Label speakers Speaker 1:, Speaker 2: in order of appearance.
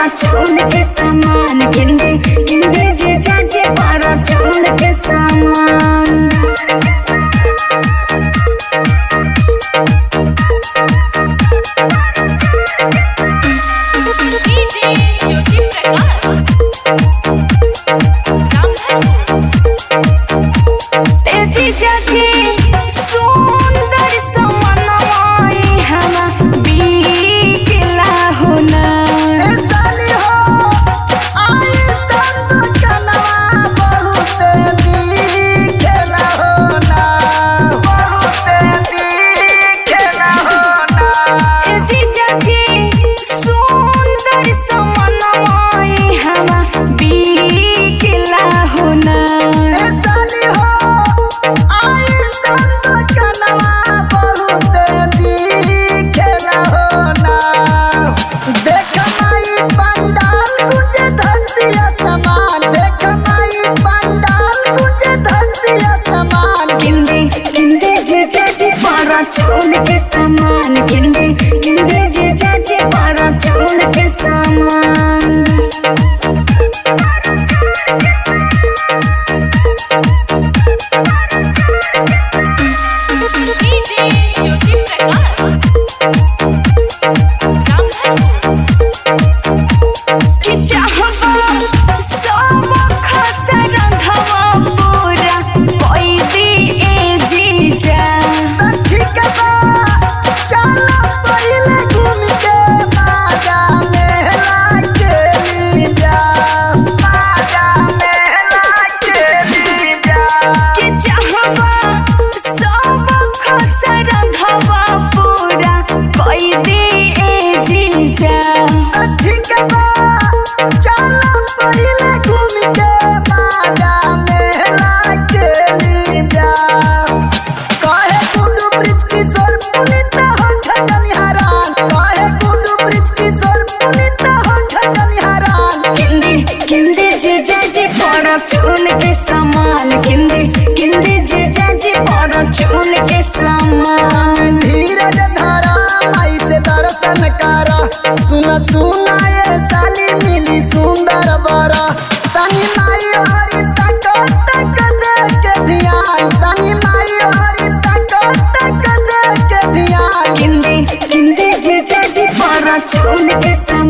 Speaker 1: पर चून के सामान गिंदे गिंदे जे जाजे पर चून के सामान
Speaker 2: डीजे ज्योति प्रकाश
Speaker 1: तेजी जाजी सुंदर समनवाई हवा बीकला होना
Speaker 3: साली हो आई संत कनवा बहुत दिखेला हो ना बहुत दिखेला हो ना
Speaker 1: तेजी जाजी सुंदर समनवाई हवा बीकला होना
Speaker 3: ए साली हो आई संत कनवा बहुत दिखेला हो ना देख माई पंडाल कुछ धरतिया समान देख माई पंडाल कुछ धरतिया समान
Speaker 1: गिंदे गिंदे जे जाजे पर चून के सामान गिंदे गिंदे जे जाजे पर चून के सामान
Speaker 2: डीजे ज्योति प्रकाश
Speaker 1: कि चाहबा सब खसर धवा पूरा कोई दी ए जीजा
Speaker 3: ठीक बा चलो पहिले घूम के माजा मेला के ली जा माजा मेला के ली जा
Speaker 1: कि चाहबा सब खसर धवा पूरा कोई दी ए जीजा
Speaker 3: ठीक बा चलो पहिले घूम के माजा मेला के ली जा कहे गुड्डू ब्रिज किशोर पुनीता हो खजनी हरान कहे गुड्डू ब्रिज किशोर पुनीता हो खजनी हरान
Speaker 1: गिंदे गिंदे जे जाजे पर चून के सामान गिंदे गिंदे जे जाजे पर चून के सामान
Speaker 3: धीरज धरा माई से दर्शन करा सुन सुना ये साली मिली सुंदर बरा तनी माई हरी तक तक दे के ध्यान तनी माई हरी तक तक दे के ध्यान
Speaker 1: गिंदे गिंदे जे जाजे पर चून के सामान